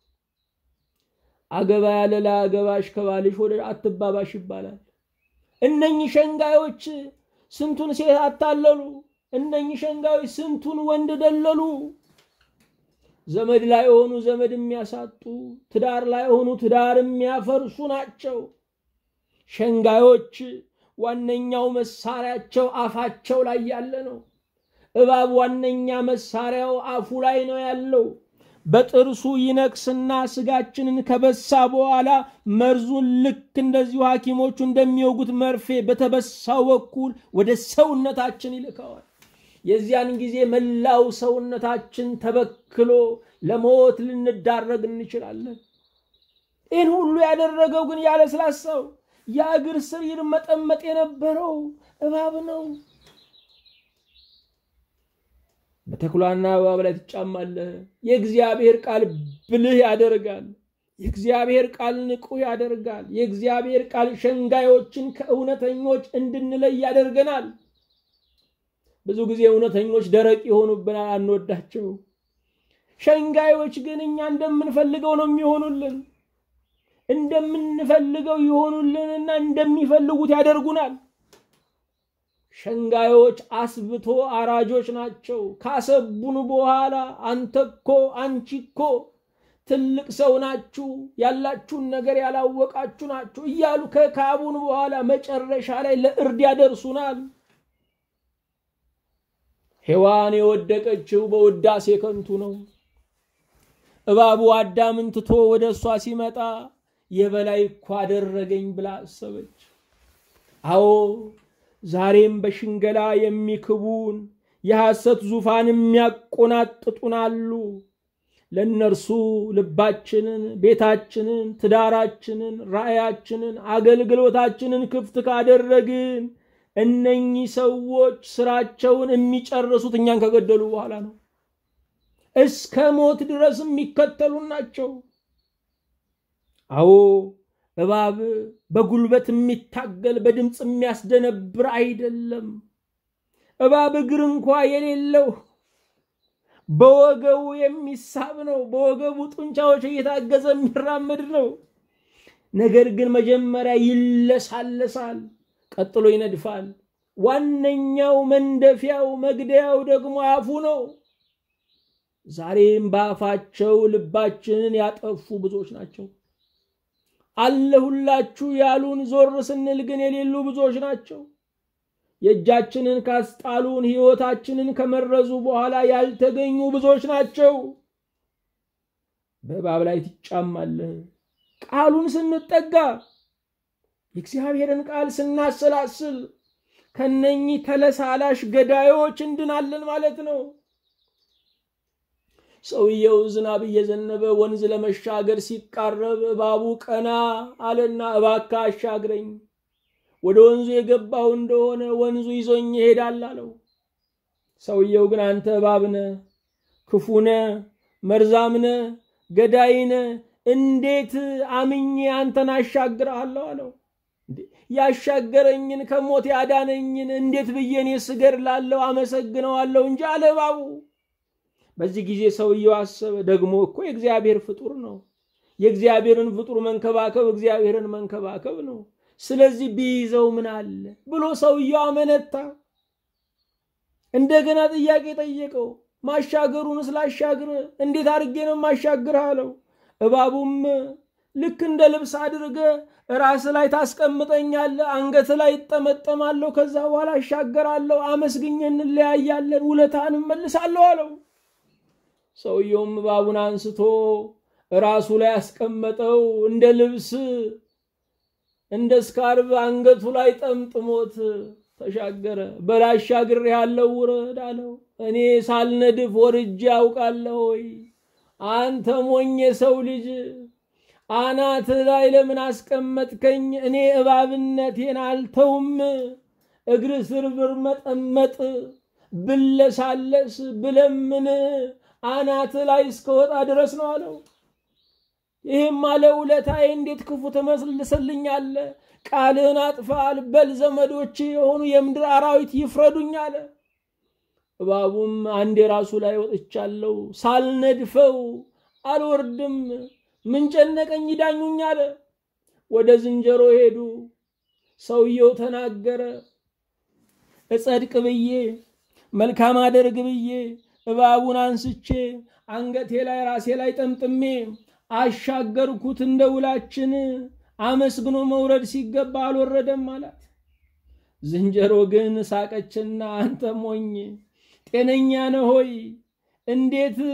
አገባ ያለ ለአገባሽ ከባልሽ ወደ አትባባሽ ይባላል። እነኚህ ሸንጋዮች ስንቱን ሴት አታለሉ። እነኚህ ሸንጋዮች ስንቱን ወንድ ደለሉ። ዘመድ ላይ የሆኑ ዘመድ የሚያሳጡ፣ ትዳር ላይ የሆኑ ትዳር የሚያፈርሱ ናቸው። ሸንጋዮች ዋነኛው መሳሪያቸው አፋቸው ላይ ያለ ነው። እባብ ዋነኛ መሳሪያው አፉ ላይ ነው ያለው። በጥርሱ ይነክስና ስጋችንን ከበሳ በኋላ መርዙን ልክ እንደዚሁ ሐኪሞቹ እንደሚወጉት መርፌ በተበሳው በኩል ወደ ሰውነታችን ይልከዋል። የዚያን ጊዜ መላው ሰውነታችን ተበክሎ ለሞት ልንዳረግ እንችላለን። ይህን ሁሉ ያደረገው ግን ያለስላሳው የእግር ስር ይርመጠመጥ የነበረው እባብ ነው። በተኩላና እባብ ላይ ትጫማለህ። የእግዚአብሔር ቃል ብልህ ያደርጋል። የእግዚአብሔር ቃል ንቁ ያደርጋል። የእግዚአብሔር ቃል ሸንጋዮችን ከእውነተኞች እንድንለይ ያደርገናል። ብዙ ጊዜ እውነተኞች ደረቅ የሆኑብናል፣ አንወዳቸው። ሸንጋዮች ግን እኛ እንደምንፈልገው ነው የሚሆኑልን። እንደምንፈልገው ይሆኑልንና እንደሚፈልጉት ያደርጉናል። ሸንጋዮች አስብቶ አራጆች ናቸው። ካሰቡን በኋላ አንተ እኮ አንቺ እኮ ትልቅ ሰው ናችሁ፣ ያላችሁን ነገር ያላወቃችሁ ናችሁ እያሉ ከካቡን በኋላ መጨረሻ ላይ ለእርድ ያደርሱናል። ሔዋን የወደቀችው በውዳሴ ከንቱ ነው። እባቡ አዳምን ትቶ ወደ እሷ ሲመጣ የበላይ እኮ አደረገኝ ብላ አሰበች። አዎ ዛሬም በሽንገላ የሚክቡን የሐሰት ዙፋን የሚያቆናጥጡን አሉ። ለእነርሱ ልባችንን፣ ቤታችንን፣ ትዳራችንን፣ ራእያችንን፣ አገልግሎታችንን ክፍት ካደረግን እነኚህ ሰዎች ስራቸውን የሚጨርሱት እኛን ከገደሉ በኋላ ነው። እስከ ሞት ድረስ የሚከተሉን ናቸው። አዎ እባብ በጉልበት የሚታገል በድምፅ የሚያስደነብር አይደለም። እባብ እግር እንኳ የሌለው በወገቡ የሚሳብ ነው። በወገቡ ጡንቻዎች እየታገዘ የሚራመድ ነው። ነገር ግን መጀመሪያ ይለሳለሳል፣ ቀጥሎ ይነድፋል። ዋነኛው መንደፊያው መግደያው ደግሞ አፉ ነው። ዛሬም በአፋቸው ልባችንን ያጠፉ ብዙዎች ናቸው። አለሁላችሁ ያሉን ዞር ስንል ግን የሌሉ ብዙዎች ናቸው። የእጃችንን ካስጣሉን ሕይወታችንን ከመረዙ በኋላ ያልተገኙ ብዙዎች ናቸው። በእባብ ላይ ትጫማለህ። ቃሉን ስንጠጋ የእግዚአብሔርን ቃል ስናሰላስል ከነኚህ ተለሳላሽ ገዳዮች እንድናለን ማለት ነው። ሰውየው ዝናብ እየዘነበ ወንዝ ለመሻገር ሲቃረብ እባቡ ቀና አለና እባክህ አሻግረኝ፣ ወደ ወንዙ የገባው እንደሆነ ወንዙ ይዞኝ ይሄዳል አለው። ሰውየው ግን አንተ እባብ ነህ፣ ክፉ ነህ፣ መርዛም ነህ፣ ገዳይ ነህ፣ እንዴት አምኜ አንተን አሻግርሃለሁ አለው። ያሻገረኝን ከሞት ያዳነኝን እንዴት ብዬ እኔ ስገድላለሁ? አመሰግነዋለሁ እንጂ አለ እባቡ። በዚህ ጊዜ ሰውየው አሰበ፣ ደግሞ እኮ የእግዚአብሔር ፍጡር ነው። የእግዚአብሔርን ፍጡር መንከባከብ እግዚአብሔርን መንከባከብ ነው። ስለዚህ ቢይዘው ምን አለ ብሎ ሰውየው አመነታ። እንደገና ጥያቄ ጠየቀው። ማሻገሩን ስላሻግር እንዴት አድርጌ ነው ማሻግር አለው። እባቡም ልክ እንደ ልብስ አድርገ ራስ ላይ ታስቀምጠኛለህ፣ አንገት ላይ ይጠመጠማለሁ፣ ከዛ በኋላ አሻገራለሁ፣ አመስግኜ እንለያያለን፣ ውለታን እመልሳለሁ አለው። ሰውየውም እባቡን አንስቶ ራሱ ላይ ያስቀመጠው እንደ ልብስ እንደ ስካርብ አንገቱ ላይ ጠምጥሞት ተሻገረ። በላሻግር ያለው ውረድ አለው። እኔ ሳልነድፍ ወርጄ ያውቃለሁ ወይ? አንተ ሞኝ የሰው ልጅ አናት ላይ ለምን አስቀመጥከኝ? እኔ እባብነቴን አልተውም። እግር ስር ብርመጠመጥ ብለሳለስ ብለምን አናት ላይ እስከወጣ ድረስ ነው አለው። ይህም አለ ውለታዬ እንዴት ክፉ ትመስልስልኛለ? ቃልህን አጥፋል። በል ዘመዶች የሆኑ የምድር አራዊት ይፍረዱኝ አለ። እባቡም አንድ የራሱ ላይ ወጥቻለሁ፣ ሳልነድፈው አልወርድም፣ ምን ጨነቀኝ ይዳኙኝ አለ። ወደ ዝንጀሮ ሄዱ። ሰውየው ተናገረ። እጸድቅ ብዬ መልካም አደርግ ብዬ እባቡን አንስቼ አንገቴ ላይ ራሴ ላይ ጠምጥሜ አሻገርኩት እንደ ውላችን አመስግኖ መውረድ ሲገባ አልወረደም አላት። ዝንጀሮ ግን ሳቀችና አንተ ሞኝ ጤነኛ ነህ ሆይ? እንዴት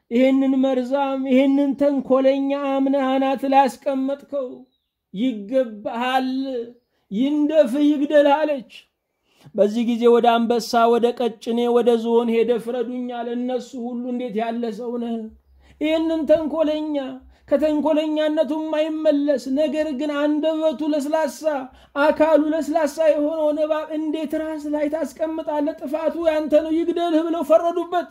ይህንን መርዛም ይህንን ተንኮለኛ አምነህ አናት ላይ ያስቀመጥከው ይገባሃል፣ ይንደፍህ፣ ይግደልህ አለች። በዚህ ጊዜ ወደ አንበሳ፣ ወደ ቀጭኔ፣ ወደ ዝሆን ሄደ ፍረዱኛል። እነሱ ሁሉ እንዴት ያለ ሰው ነህ! ይህንን ተንኮለኛ ከተንኮለኛነቱ የማይመለስ ነገር ግን አንደበቱ ለስላሳ አካሉ ለስላሳ የሆነውን እባብ እንዴት ራስ ላይ ታስቀምጣለህ? ጥፋቱ ያንተ ነው፣ ይግደልህ ብለው ፈረዱበት።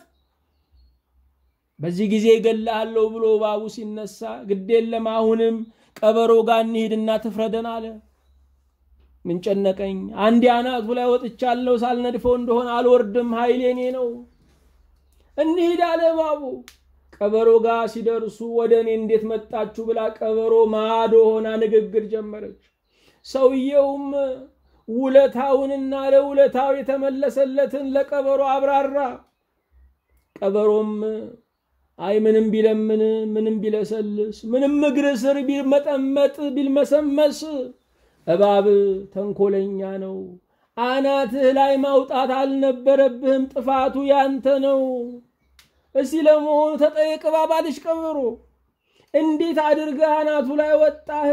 በዚህ ጊዜ እገልሃለሁ ብሎ እባቡ ሲነሳ ግድ የለም አሁንም ቀበሮ ጋር እንሂድና ትፍረደን አለ። ምን ጨነቀኝ፣ አንዴ አናቱ ላይ ወጥቻለሁ፣ ሳልነድፈው እንደሆነ አልወርድም፣ ኃይሌ እኔ ነው። እንሂድ አለ እባቡ። ቀበሮ ጋር ሲደርሱ ወደ እኔ እንዴት መጣችሁ ብላ ቀበሮ ማዶ ሆና ንግግር ጀመረች። ሰውየውም ውለታውንና ለውለታው የተመለሰለትን ለቀበሮ አብራራ። ቀበሮም አይ ምንም ቢለምን ምንም ቢለሰልስ ምንም እግር ስር ቢመጠመጥ ቢልመሰመስ እባብ ተንኮለኛ ነው። አናትህ ላይ ማውጣት አልነበረብህም። ጥፋቱ ያንተ ነው። እስቲ ለመሆኑ ተጠየቅ እባብ አለች ቀበሮ። እንዴት አድርገህ አናቱ ላይ ወጣህ?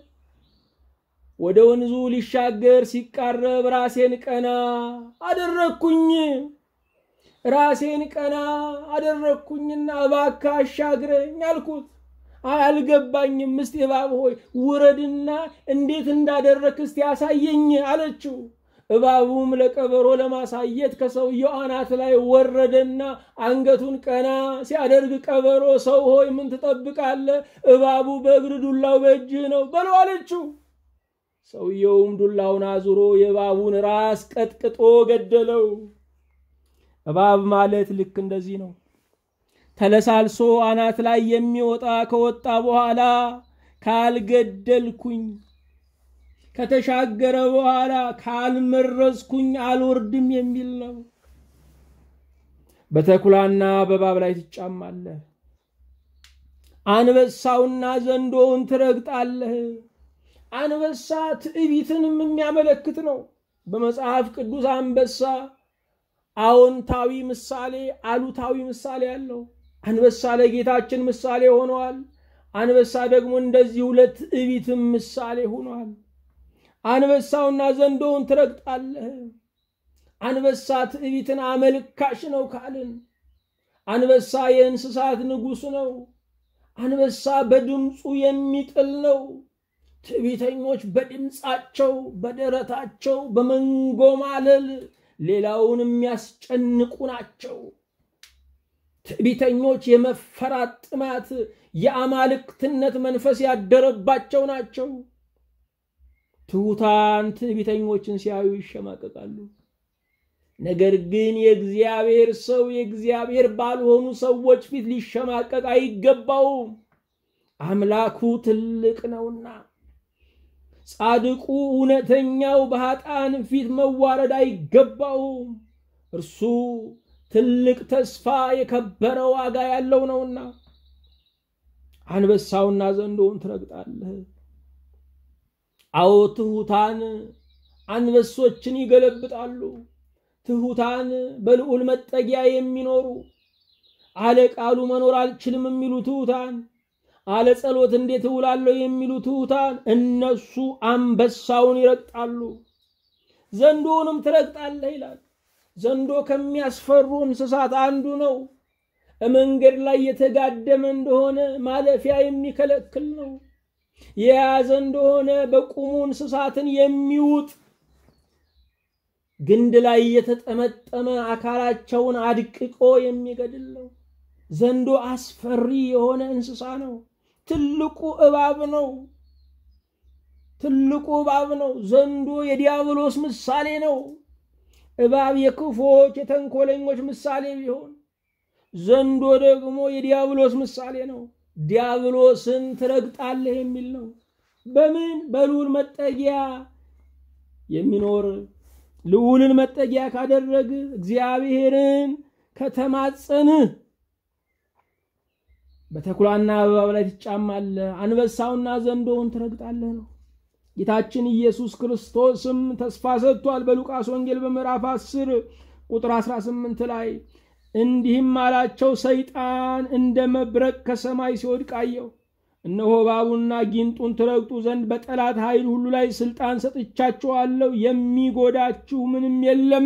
ወደ ወንዙ ሊሻገር ሲቃረብ ራሴን ቀና አደረግኩኝ። ራሴን ቀና አደረግኩኝና እባክህ አሻግረኝ አልኩት። አልገባኝም። እስቲ እባብ ሆይ ውረድና እንዴት እንዳደረክ እስቲ ያሳየኝ አለችው። እባቡም ለቀበሮ ለማሳየት ከሰውየው አናት ላይ ወረደና አንገቱን ቀና ሲያደርግ ቀበሮ ሰው ሆይ ምን ትጠብቃለህ? እባቡ በእግር ዱላው በእጅህ ነው በለው አለችው። ሰውየውም ዱላውን አዙሮ የእባቡን ራስ ቀጥቅጦ ገደለው። እባብ ማለት ልክ እንደዚህ ነው። ተለሳልሶ አናት ላይ የሚወጣ ከወጣ በኋላ ካልገደልኩኝ ከተሻገረ በኋላ ካልመረዝኩኝ አልወርድም የሚል ነው። በተኩላና በእባብ ላይ ትጫማለህ፣ አንበሳውና ዘንዶውን ትረግጣለህ። አንበሳ ትዕቢትንም የሚያመለክት ነው። በመጽሐፍ ቅዱስ አንበሳ አዎንታዊ ምሳሌ፣ አሉታዊ ምሳሌ አለው። አንበሳ ለጌታችን ምሳሌ ሆኗል። አንበሳ ደግሞ እንደዚሁ ለትዕቢትም ምሳሌ ሆኗል። አንበሳውና ዘንዶውን ትረግጣለህ። አንበሳ ትዕቢትን አመልካሽ ነው ካልን፣ አንበሳ የእንስሳት ንጉሥ ነው። አንበሳ በድምፁ የሚጥል ነው። ትዕቢተኞች በድምፃቸው በደረታቸው በመንጎማለል ሌላውን የሚያስጨንቁ ናቸው። ትዕቢተኞች የመፈራት ጥማት፣ የአማልክትነት መንፈስ ያደረባቸው ናቸው። ትሑታን ትዕቢተኞችን ሲያዩ ይሸማቀቃሉ። ነገር ግን የእግዚአብሔር ሰው የእግዚአብሔር ባልሆኑ ሰዎች ፊት ሊሸማቀቅ አይገባውም። አምላኩ ትልቅ ነውና። ጻድቁ እውነተኛው በኃጥአን ፊት መዋረድ አይገባውም። እርሱ ትልቅ ተስፋ የከበረ ዋጋ ያለው ነውና። አንበሳውና ዘንዶውን ትረግጣለህ። አዎ ትሑታን አንበሶችን ይገለብጣሉ። ትሑታን በልዑል መጠጊያ የሚኖሩ አለ ቃሉ መኖር አልችልም የሚሉ ትሑታን አለ ጸሎት እንዴት እውላለሁ የሚሉ ትሑታን እነሱ አንበሳውን ይረግጣሉ። ዘንዶውንም ትረግጣለህ ይላል። ዘንዶ ከሚያስፈሩ እንስሳት አንዱ ነው። መንገድ ላይ የተጋደመ እንደሆነ ማለፊያ የሚከለክል ነው። የያዘ እንደሆነ በቁሙ እንስሳትን የሚውጥ ግንድ ላይ የተጠመጠመ አካላቸውን አድቅቆ የሚገድል ነው። ዘንዶ አስፈሪ የሆነ እንስሳ ነው። ትልቁ እባብ ነው። ትልቁ እባብ ነው። ዘንዶ የዲያብሎስ ምሳሌ ነው። እባብ የክፎች የተንኮለኞች ምሳሌ ቢሆን ዘንዶ ደግሞ የዲያብሎስ ምሳሌ ነው። ዲያብሎስን ትረግጣለህ የሚል ነው። በምን በልዑል መጠጊያ የሚኖር ልዑልን መጠጊያ ካደረግ እግዚአብሔርን ከተማጸንህ በተኩላና በእባብ ላይ ትጫማለህ፣ አንበሳውና ዘንዶውን ትረግጣለህ ነው። ጌታችን ኢየሱስ ክርስቶስም ተስፋ ሰጥቷል። በሉቃስ ወንጌል በምዕራፍ 10 ቁጥር 18 ላይ እንዲህም አላቸው፣ ሰይጣን እንደ መብረቅ ከሰማይ ሲወድቅ አየሁ። እነሆ እባቡና ጊንጡን ትረግጡ ዘንድ በጠላት ኃይል ሁሉ ላይ ስልጣን ሰጥቻችኋለሁ፣ የሚጎዳችሁ ምንም የለም።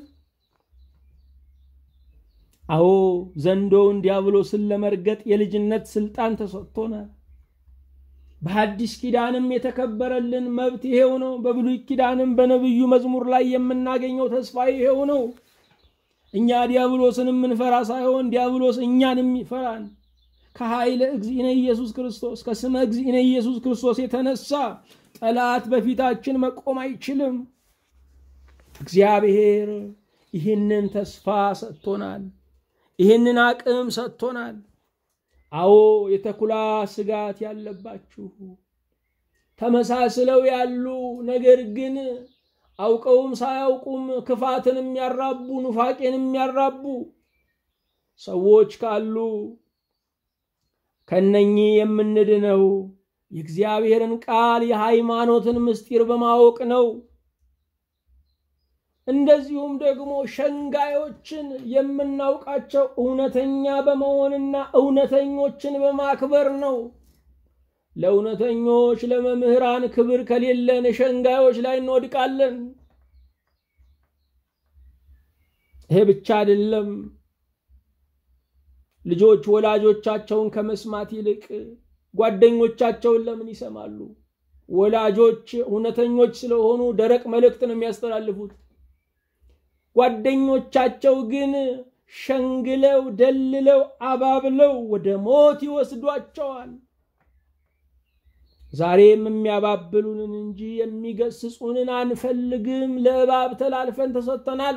አዎ ዘንዶውን ዲያብሎስን ለመርገጥ የልጅነት ስልጣን ተሰጥቶናል። በሐዲስ ኪዳንም የተከበረልን መብት ይሄው ነው። በብሉይ ኪዳንም በነቢዩ መዝሙር ላይ የምናገኘው ተስፋ ይሄው ነው። እኛ ዲያብሎስን የምንፈራ ሳይሆን ዲያብሎስ እኛን የሚፈራን ከኃይለ እግዚእነ ኢየሱስ ክርስቶስ ከስመ እግዚእነ ኢየሱስ ክርስቶስ የተነሳ ጠላት በፊታችን መቆም አይችልም። እግዚአብሔር ይህንን ተስፋ ሰጥቶናል። ይህንን አቅም ሰጥቶናል። አዎ የተኩላ ስጋት ያለባችሁ ተመሳስለው ያሉ ነገር ግን አውቀውም ሳያውቁም ክፋትን የሚያራቡ ኑፋቄን የሚያራቡ ሰዎች ካሉ ከነኚህ የምንድነው የእግዚአብሔርን ቃል የሃይማኖትን ምስጢር በማወቅ ነው። እንደዚሁም ደግሞ ሸንጋዮችን የምናውቃቸው እውነተኛ በመሆንና እውነተኞችን በማክበር ነው። ለእውነተኞች ለመምህራን ክብር ከሌለን ሸንጋዮች ላይ እንወድቃለን። ይሄ ብቻ አይደለም። ልጆች ወላጆቻቸውን ከመስማት ይልቅ ጓደኞቻቸውን ለምን ይሰማሉ? ወላጆች እውነተኞች ስለሆኑ ደረቅ መልእክት ነው የሚያስተላልፉት። ጓደኞቻቸው ግን ሸንግለው ደልለው አባብለው ወደ ሞት ይወስዷቸዋል። ዛሬም የሚያባብሉንን እንጂ የሚገስጹንን አንፈልግም። ለእባብ ተላልፈን ተሰጥተናል።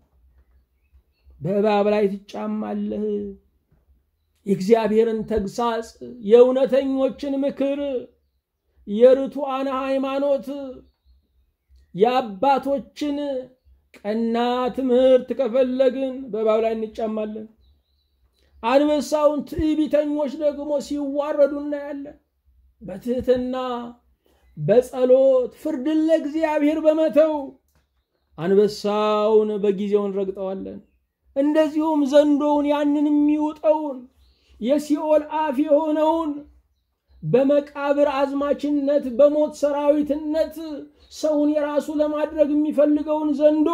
በእባብ ላይ ትጫማለህ። የእግዚአብሔርን ተግሳጽ፣ የእውነተኞችን ምክር፣ የርቱዓን ሃይማኖት፣ የአባቶችን ቀና ትምህርት ከፈለግን በእባብ ላይ እንጫማለን። አንበሳውን ትዕቢተኞች ደግሞ ሲዋረዱ እናያለን። በትህትና በጸሎት ፍርድን ለእግዚአብሔር በመተው አንበሳውን በጊዜው እንረግጠዋለን። እንደዚሁም ዘንዶውን ያንን የሚውጠውን የሲኦል አፍ የሆነውን በመቃብር አዝማችነት በሞት ሰራዊትነት ሰውን የራሱ ለማድረግ የሚፈልገውን ዘንዶ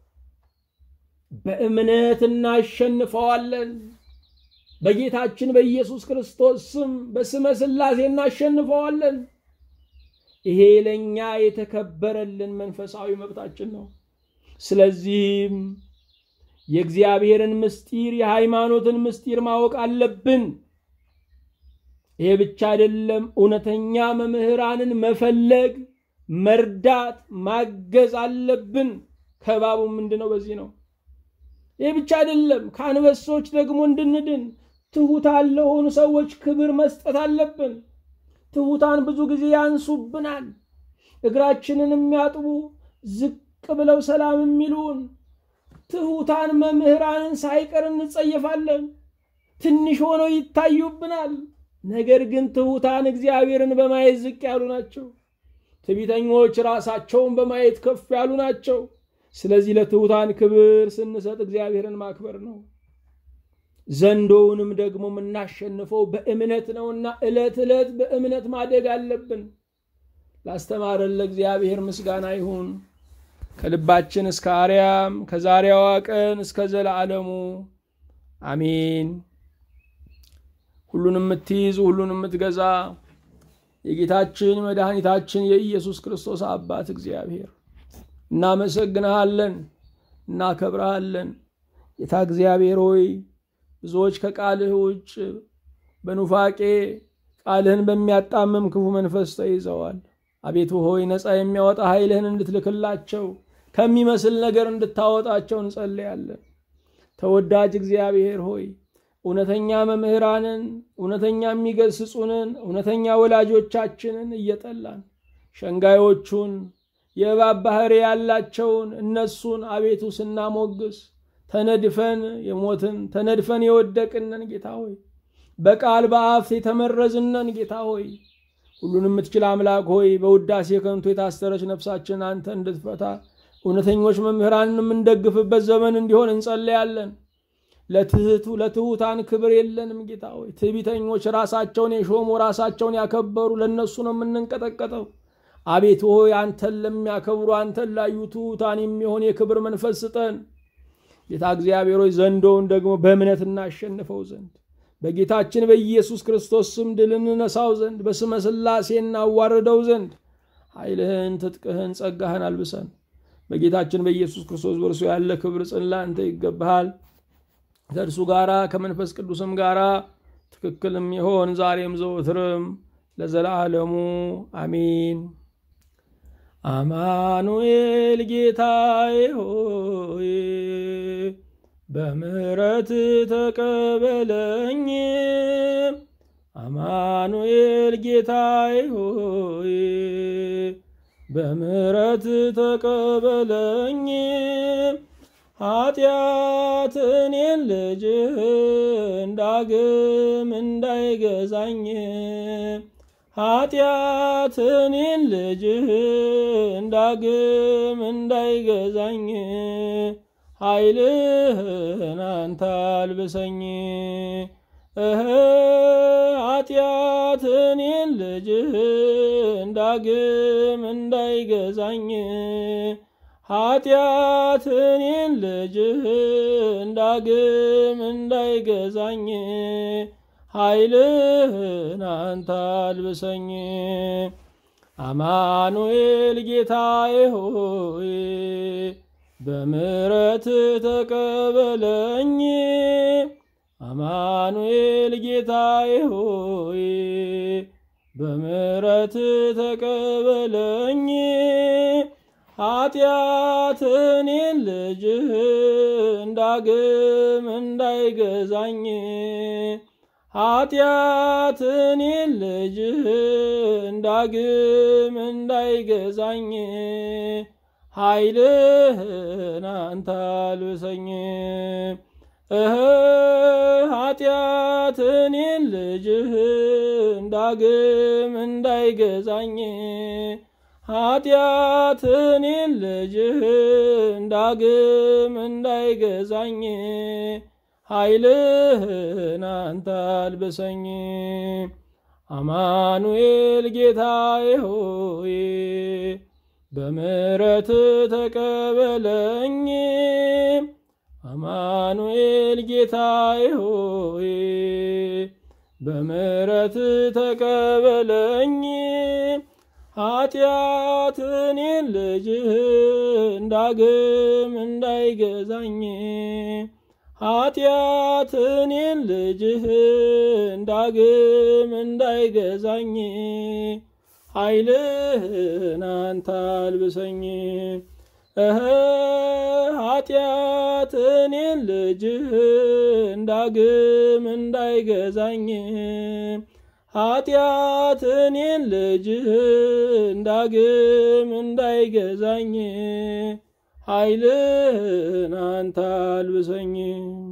በእምነት እናሸንፈዋለን። በጌታችን በኢየሱስ ክርስቶስ ስም በስመ ሥላሴ እናሸንፈዋለን። ይሄ ለእኛ የተከበረልን መንፈሳዊ መብታችን ነው። ስለዚህም የእግዚአብሔርን ምስጢር የሃይማኖትን ምስጢር ማወቅ አለብን። ይሄ ብቻ አይደለም፣ እውነተኛ መምህራንን መፈለግ፣ መርዳት፣ ማገዝ አለብን። ከባቡ ምንድነው? በዚህ ነው። ይህ ብቻ አይደለም፣ ከአንበሶች ደግሞ እንድንድን ትሑታን ለሆኑ ሰዎች ክብር መስጠት አለብን። ትሑታን ብዙ ጊዜ ያንሱብናል። እግራችንን የሚያጥቡ ዝቅ ብለው ሰላም የሚሉን ትሑታን መምህራንን ሳይቀር እንጸየፋለን። ትንሽ ሆነው ይታዩብናል። ነገር ግን ትሑታን እግዚአብሔርን በማየት ዝቅ ያሉ ናቸው። ትዕቢተኞች ራሳቸውን በማየት ከፍ ያሉ ናቸው። ስለዚህ ለትሑታን ክብር ስንሰጥ እግዚአብሔርን ማክበር ነው። ዘንዶውንም ደግሞ የምናሸንፈው በእምነት ነውና ዕለት ዕለት በእምነት ማደግ አለብን። ላስተማረን ለእግዚአብሔር ምስጋና ይሁን ከልባችን እስከ አርያም ከዛሬዋ ቀን እስከ ዘለዓለሙ አሜን። ሁሉን የምትይዝ ሁሉን የምትገዛ የጌታችን መድኃኒታችን የኢየሱስ ክርስቶስ አባት እግዚአብሔር እናመሰግንሃለን፣ እናከብረሃለን። ጌታ እግዚአብሔር ሆይ ብዙዎች ከቃልህ ውጭ በኑፋቄ ቃልህን በሚያጣምም ክፉ መንፈስ ተይዘዋል። አቤቱ ሆይ ነፃ የሚያወጣ ኃይልህን እንድትልክላቸው ከሚመስል ነገር እንድታወጣቸው እንጸልያለን። ተወዳጅ እግዚአብሔር ሆይ እውነተኛ መምህራንን፣ እውነተኛ የሚገስጹንን፣ እውነተኛ ወላጆቻችንን እየጠላን ሸንጋዮቹን የእባብ ባህሪ ያላቸውን እነሱን አቤቱ ስናሞግስ ተነድፈን የሞትን ተነድፈን የወደቅነን ጌታ ሆይ በቃል በአፍ የተመረዝነን ጌታ ሆይ ሁሉን የምትችል አምላክ ሆይ በውዳሴ ከንቱ የታሰረች ነፍሳችን አንተ እንድትፈታ እውነተኞች መምህራንን የምንደግፍበት ዘመን እንዲሆን እንጸለያለን። ለትህቱ ለትሑታን ክብር የለንም ጌታ ሆይ። ትዕቢተኞች ራሳቸውን የሾሙ ራሳቸውን ያከበሩ ለእነሱ ነው የምንንቀጠቀጠው። አቤቱ ሆይ አንተን ለሚያከብሩ አንተን ላዩ ትሑታን የሚሆን የክብር መንፈስ ስጠን። ጌታ እግዚአብሔር ሆይ ዘንዶውን ደግሞ በእምነት እናሸንፈው ዘንድ በጌታችን በኢየሱስ ክርስቶስ ስም ድል እንነሳው ዘንድ በስመ ሥላሴ እናዋርደው ዘንድ ኃይልህን፣ ትጥቅህን፣ ጸጋህን አልብሰን በጌታችን በኢየሱስ ክርስቶስ በእርሱ ያለ ክብር ጽን ለአንተ ይገባሃል። ከእርሱ ጋራ ከመንፈስ ቅዱስም ጋራ ትክክልም ይሆን ዛሬም ዘወትርም ለዘላለሙ አሚን። አማኑኤል ጌታዬ ሆይ በምሕረት ተቀበለኝ። አማኑኤል ጌታዬ ሆይ በምሕረት ተቀበለኝ። ኃጢአትኔን ልጅህን ዳግም እንዳይገዛኝ ኃጢአትኔን ልጅህን ዳግም እንዳይገዛኝ ኃይልህን አንተ አልብሰኝ። እህ ኃጢአትኔን ልጅህን ዳግም እንዳይገዛኝ ኃጢአትኔን ልጅህን ዳግም እንዳይገዛኝ ኃይልህን አንተ አልብሰኝ። አማኑኤል ጌታዬ ሆይ በምሕረት ተቀበለኝ። አማኑኤል ጌታዬ ሆይ በምሕረት ተቀበለኝ። ኃጢአትኔን ልጅህን ዳግም እንዳይገዛኝ ኃጢአትኔን ልጅህን ዳግም እንዳይገዛኝ ኃይልህን አንተ አልብሰኝ። እህ ኃጢአትኔን ልጅህን ዳግም እንዳይገዛኝ ኃጢአትኔን ልጅህን ዳግም እንዳይገዛኝ ኃይልህን አንተ አልብሰኝ። አማኑኤል ጌታዬ ሆይ በምሕረት ተቀበለኝ። አማኑኤል ጌታዬ ሆይ በምሕረት ተቀበለኝ። ኃጢአትኔን ልጅህን ዳግም እንዳይገዛኝ ኃጢአትኔን ልጅህን ዳግም እንዳይገዛኝ ኃይልህን አንተ አልብሰኝ። እህ ኃጢአትኔን ልጅህን ዳግም እንዳይገዛኝ ኃጢአትኔን ልጅህን ዳግም እንዳይገዛኝ ኃይልህን አንተ አልብሰኝ።